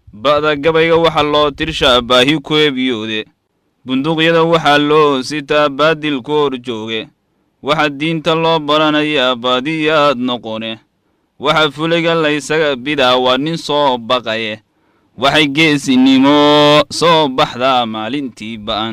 ba'da gabayga waxaa loo tirshaa baahi ku ebiyoode bunduuqyada waxaa loo sitaa baadil ku hor jooge waxaa diinta loo baranayaa baadiyaad noqone waxaa fulayga laysaga bidaa waa nin soo baqaye waxay geesinimo soo baxdaa maalintii ba'an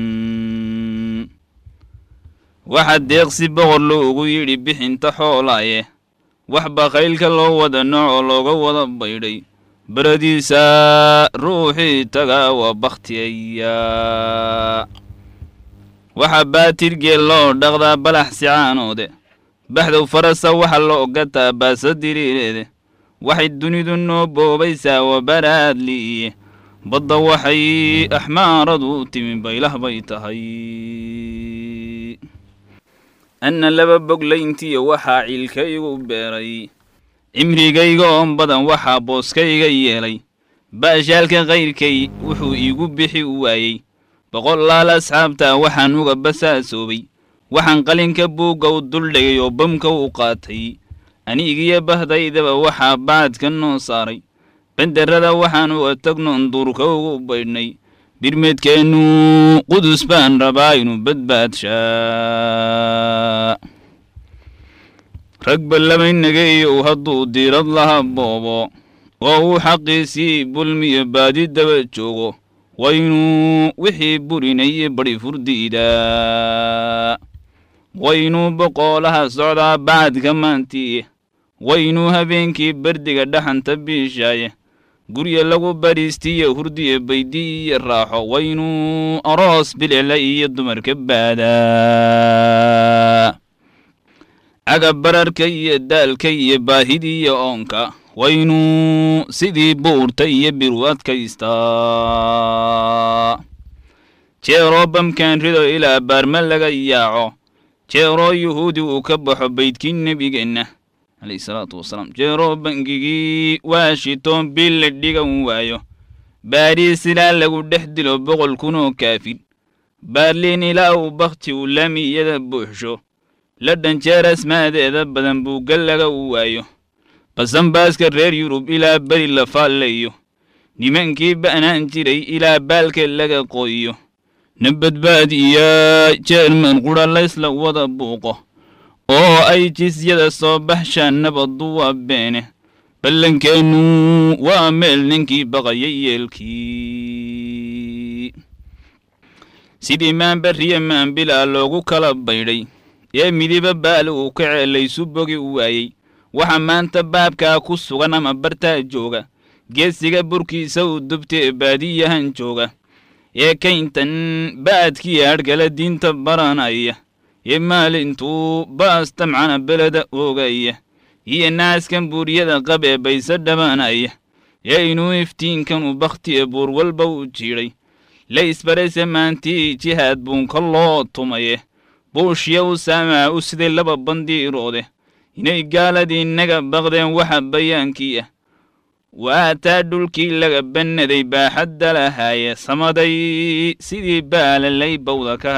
waxaa deeqsi boqor loogu yidhi bixinta xoolaaye wax bakaylka loo wada noocoo looga wada baydhay baradiisa ruuxii tagaa waa bakhtiyayaa waxaa baatirgeel loo dhaqdaa balax sicaanoode baxdow farasa waxa loo gataa baasa diriireede waxay dunidu noo boobaysaa waa baraadliiye badda waxay axmaaradu timi baylah bay tahay anna laba boglayntiyo waxaa ciilkaygu beeray cimrigayga oon badan waxaa booskayga yeelay baashaalka kayrkay wuxuu iigu bixi u waayey boqolaal asxaabtaa waxaan uga basaasoobay waxaan qalinka buugga u duldhigay oo bamka u qaatay anigiyo bahdaydaba waxaa bacadka noo saaray banderrada waxaan uga tagnoon duurka ugu baydhnay birmeedkeennu qudus baan rabaa inuu badbaadshaa rag ballamaynageeyow hadduu diirad laha boobo oo uu xaqiisii bulmiyo baadi daba joogo waynuu wixii burinaye badhi furdiidaa waynuu boqoolaha socdaa bacadka maantiiye waynuu habeenkii bardiga dhaxanta biishaaye gurya lagu badhiistiyo hurdiyo baydi iyo raaxo waynuu aroos bilicla iyo dumarka baadaa caga bararka iyo daalka iyo baahidiiyo oonka waynuu sidii buurta iyo biru adkaystaa jeeroo bamkan rido ilaa baarma laga yaaco jeeroo yuhuudi uu ka baxo baydkii nebigeenna calayhi salaatu wasalaam jeeroo bangigii washington bil la dhigan waayo baadhiis ilaa lagu dhex dilo boqol kunoo kaafir baarliin ilaa uu bakhti uu laamiyada buuxsho la dhanjeer asmaadeeda badan buugga laga u waayo basanbaaska reer yurub ilaa beri la faallayo nimankii ba'naan jiray ilaa baalka laga qoyiyo na badbaadiyaa jeerman qudha laysla wada buuqo oo ay jisyada soo baxshaan nabaddu waa beene ballankeennu waa meel ninkii baqaya yeelkii sidii maanbarriya maanbilaa loogu kala baydhay ee midiba baal uu ka ceelaysu bogi u waayey waxa maanta baabkaa ku sugan ama bartaa jooga geesiga burkiisa uu dubtee baadiyahan jooga ee kayntan ba'adkii hadhgala diinta baranaya ee maalintuu baas damcana beleda oogaya iyo naaskan buuryada qab ee bayse dhabanaya ee inuu iftiinkan u bakhtiye buur walba u jiidhay la isbarayse maantii jihaad buunka loo tumaye buushya u saamaa u siday laba bandiiroode inay gaaladii naga baqdeen waxa bayaankii ah waataa dhulkii laga bannaday baaxadda lahaaye samaday sidii baalalay bawda ka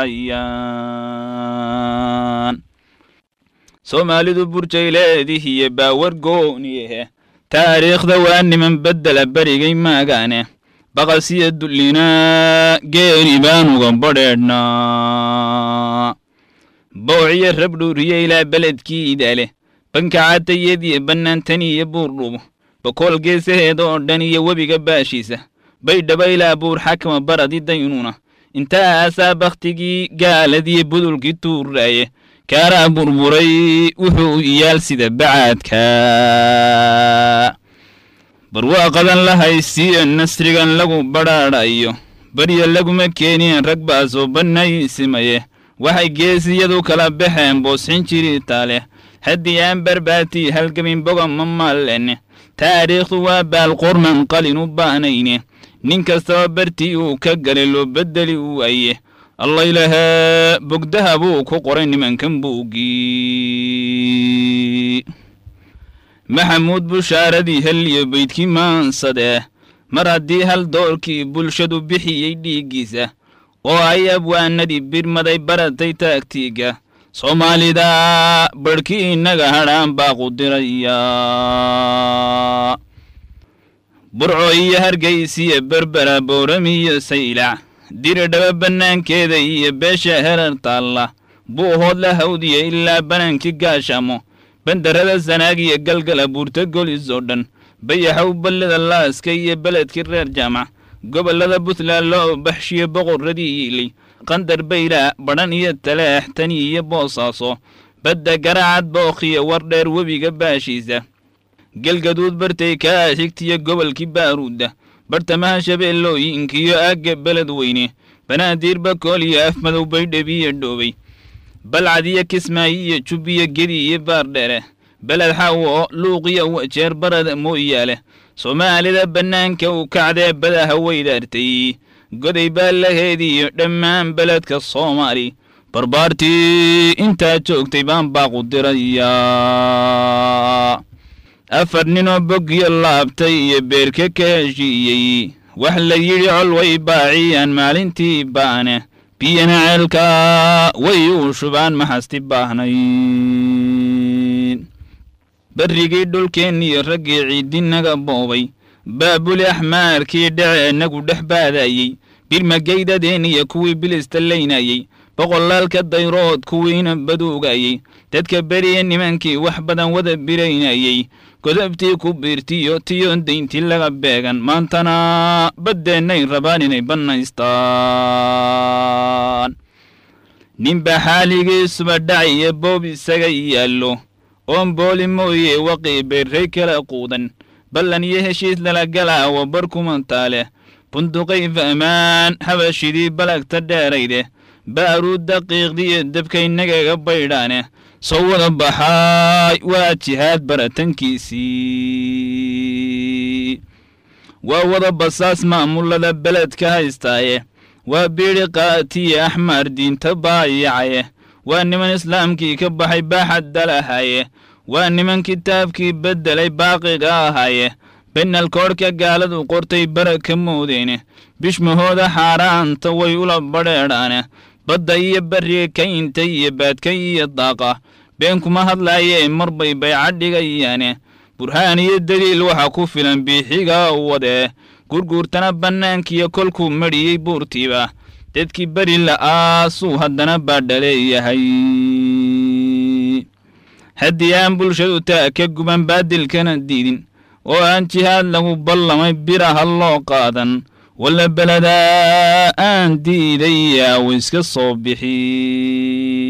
hayaan soomaalidu burjayleedihiyo baawar gooniyehe taariikhda waa niman beddela berigay maagaane baqasiyo dullinaa geeni baanuga badheedhnaa boociyo rabdhuuriyo ilaa beledkiida leh bankacatayadiyo bannaantaniyo buurdhubo bokool geesaheeda oo dhan iyo webiga baashiisa baydhaba ilaa buur xakma baradi daynuna intaasaa bakhtigii gaaladiyo budulkii tuuraaye kaaraa burburay wuxuu iyaal sida bacaadka barwaaqadan la haysiiyo nasrigan lagu badhaadhayo barya laguma keenin rag baasoo bannaysimaye waxay geesiyadu kala baxeen boosxin jiritaa leh haddii aan barbaatii halgamin boga ma maalene taariikhdu waa baalqorman qalin u baanayne nin kastaba bartii uu ka galay loo beddeli u waaye allaylahaa bogdaha buu ku qoray nimankan buuggii maxamuud bushaaradii heliyo baydkii maansadee mar haddii hal doorkii bulshadu bixiyey dhiiggiisa oo ay abwaanadii birmaday baratay taagtiiga soomaalida barhkii innaga hadhaan baa qudiraya burco iyo hargaysiyo berbera boorami iyo saylac diridhaba bannaankeeda iyo beesha herar taalla buuhood la hawdiya ilaa banaankii gaashamo bandarada sanaag iyo galgala buurta golis oo dhan bayaxow ballada laaska iyo beledkii reer jaamac gobollada puntland loo baxshiyo boqorradii yiilay qandar bayraa badhan iyo taleex tani iyo boosaaso badda garaacad bookhiyo wardheer webiga baashiisa gelgaduud bartay kaa xigtiyo gobolkii baaruudda bartamaha shabeellooyinkiyo aagga beled weyne banaadir bakool iyo afmadow baydhabiyo dhoobay balcad iyo kismaayo iyo jubbiyo gedi iyo baardheere beled xawo luuqiyo wajeer barada mooyaale soomaalida bannaanka u kacdee badaha weydaartay goday baa laheediyo dhammaan beledka soomaali barbaartii intaa joogtay baan baaqu dirayaa afar ninoo bogyo laabtay iyo beerka ka heshiiyey wax la yidhi col way baaciyaan maalintii baane biyana ceelka way u shubaan maxasti baahnayd berrigii dhulkeenniyo raggii ciidinaga boobay baabuli axmaarkii dheceennagu dhex baadayey birmageydadeen iyo kuwii bilista laynayey boqolaalka dayrood kuwiina baduugayey dadka beriya nimankii wax badan wada biraynayey godabtii ku biirtiyo tiyo dayntii laga beegan maantana baddeennay rabaan inay bannaystaan ninba xaaligiisuba dhacayo boob isaga yaallo oon booli mooye waqii beerray kala quudan ballan iyo heshiis lala galaawo bar kumantaale bunduqay fahmaan habashidii balagta dheerayde baaruu daqiiqdiyo dabkaynagaga baydhaane soo wada baxaay waa jihaad baratankiisii waa wada basaas maamulada beledka haystaaye waa biidhi qaatiye axmaar diinta baayacaye waa niman islaamkii ka baxay baaxadda lahaye waa niman kitaabkii beddelay baaqiga ahaye benalkoodhka gaaladu qortay baraka moodeene bishmahooda xaaraanta way ula badheedhaane badda iyo barriga kaynta iyo baadka iyo daaqa been kuma hadlaayee marbay bayca dhigayaane burhaan iyo daliil waxa ku filan biixiga wadee gurguurtana bannaankiyo kolkuu medhiyey buurtiiba dadkii beri la'aasuu haddana baadhaleeyahay haddii aan bulshadu taa ka guban baadilkana diidin oo aan jihaad lagu ballamay biraha loo qaadan walla beledaa aan diidayaa w iska soo bixi